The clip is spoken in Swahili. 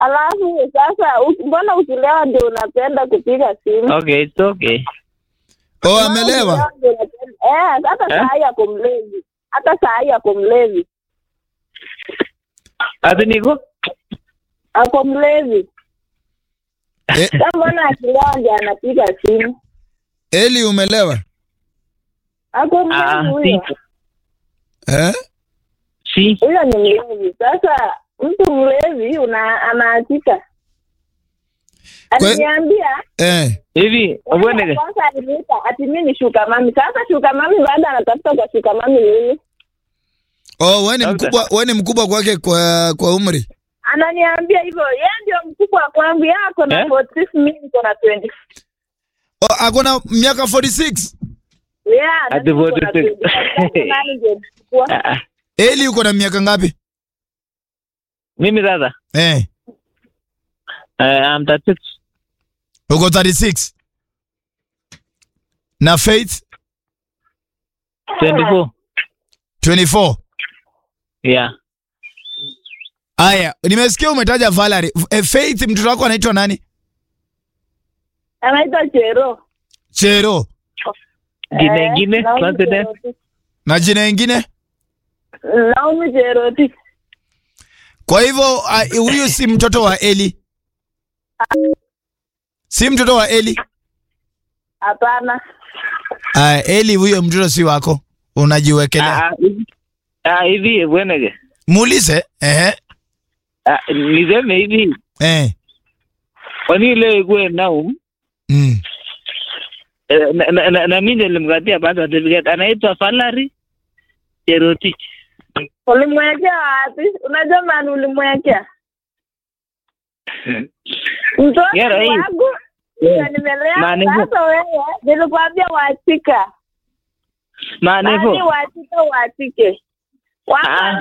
Alafu sasa u- mbona ukilewa ndio unapenda kupiga simu? Okay, it's okay. Oh, amelewa. Ndio unapenda- Eh, hata Eh? saa hii ako mlevi. Hata saa hii ako mlevi. Ati niko? Ako mlevi. Eh, Sasa mbona akilewa ndio anapiga simu? Eli umelewa? Ako Ah, mlevi si. huyo. Eh? Si. Huyo ni mlevi. Sasa mtu mlevi una anaachika. Aliniambia Eh. Hivi, ubwenege. kwanza aliniita ati mimi ni shuka mami. Sasa shuka mami baada anatafuta kwa shuka mami nini? Oh, wewe ni Labda. mkubwa, wewe ni mkubwa kwake kwa kwa umri. Ananiambia hivyo, yeye ndio mkubwa kwangu, yeye ako na Eh? 46 mimi niko na 20. Oh, ako na miaka 46. Yeah, na Ati mimi niko na 46. 20. Sasa nani ndio mkubwa? Ah, ah. Eli uko na miaka ngapi? Mimi sasa, Eh. uh, I'm 36. Uko 36. Na Faith 24. 24. Yeah. Aya, nimesikia umetaja Valerie. Eh, Faith mtoto wako anaitwa nani? Anaitwa Chero. Chero. Jina Eh, ingine, Naomi confident. Cherotich. Na jina ingine? Naomi Cherotich. Kwa hivyo ah, huyu si mtoto wa Eli. Si mtoto wa Eli. Hapana. Ah, Eli huyo mtoto si wako. Unajiwekelea. Ah, ah, hivi- ah, hivi, ubwenege. Muulize. Eh. Ah, niseme hivi, Eh. kwani leo ikuwe Naum, Mm. eh, na, na, na, na mimi nilimkatia birth certificate, anaitwa Valerie Cherotich. Ulimwekea wapi? Unajua maana ulimwekea? Mtoto Yara hii. wangu Yeah. ndio nimelea. Maana hivyo. Sasa wewe nilikwambia wachika. Maana Bali hivyo. wachike wachike. Wako Ah.